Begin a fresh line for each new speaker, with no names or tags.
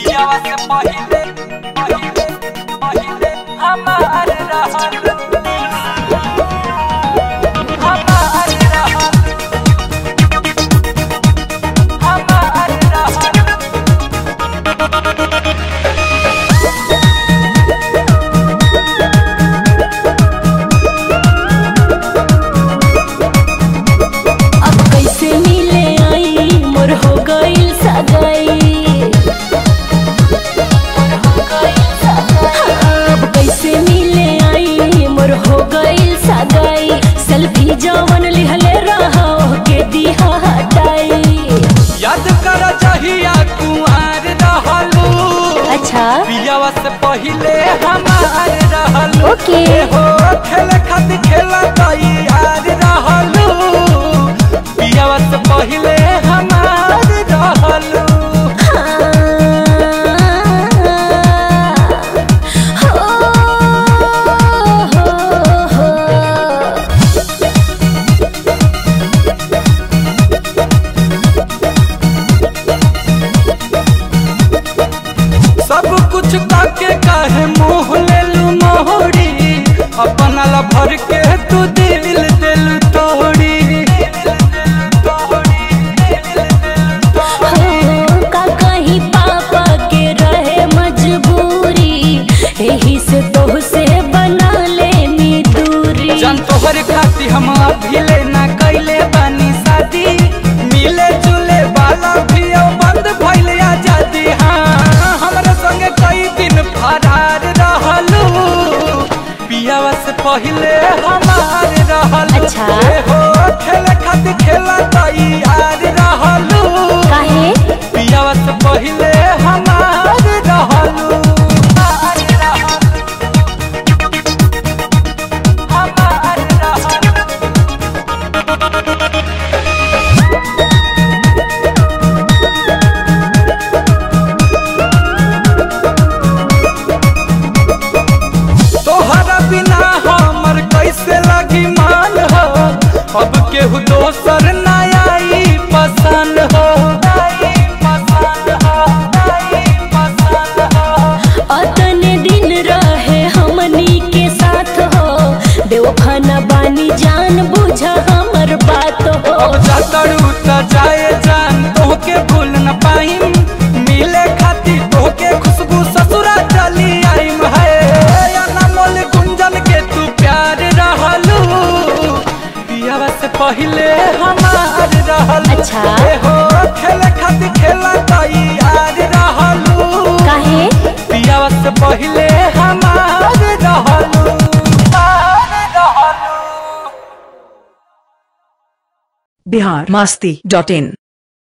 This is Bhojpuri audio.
पियावा से पहिले पहिले पहिले हमार रहल हमार रहल हमार रहल
अब कैसे मिले आई मोर हो गइल सगाई अब कैसे मिले आई मोर हो गइल सगाई सेल्फी जवन लिहले रहा के दिहा हटाई
याद कर जहिया कुआर रहलू
अच्छा
पियावा से पहिले हमार रहलू
ओके।
हो खेल खातिर खेला तई यार रहलू पियावा से पहिले हमार रहलू सब कुछ काके काहे मुंह लेलू मोहरी अपना ला भर के तू दिल दिल तोड़ी
का कहीं पापा के रहे मजबूरी यही से तो से बना ले नी दूरी
जन तोहर खाती हम अभी लेना कैले बानी शादी मिले जुले वाला भी अब बंद भइल आजादी हाँ हमरा संगे कई दिन फरार रहलू पियावा से पहिले हमार रहल
अच्छा।
हो खेले खातिर खेला तई यार रहलू
काहे
पियावा से पहिले हमार रहलू हमार रहल हमार रहल तोहरा बिना हमर कैसे लगी मान हो अब केहू दोसर ना आई पसंद हो आई पसंद हो आई पसंद हो
अतने दिन रहे हमनी के साथ हो देवखाना बानी जान बुझ हमर बात हो
अब जातड़ू त जाए जान तोहके भूल न पाइम मिले खातिर तोहके खुशबू ससुरा चली आइम है अनमोल गुंजन के तू प्यार रहलू पियावा से पहिले हमार रहल
अच्छा।
ए हो खेले खातिर खेला तई यार रहलू
काहे
पियावा से पहिले हमार रहलू हमार रहलू
बिहार मस्ती डॉट इन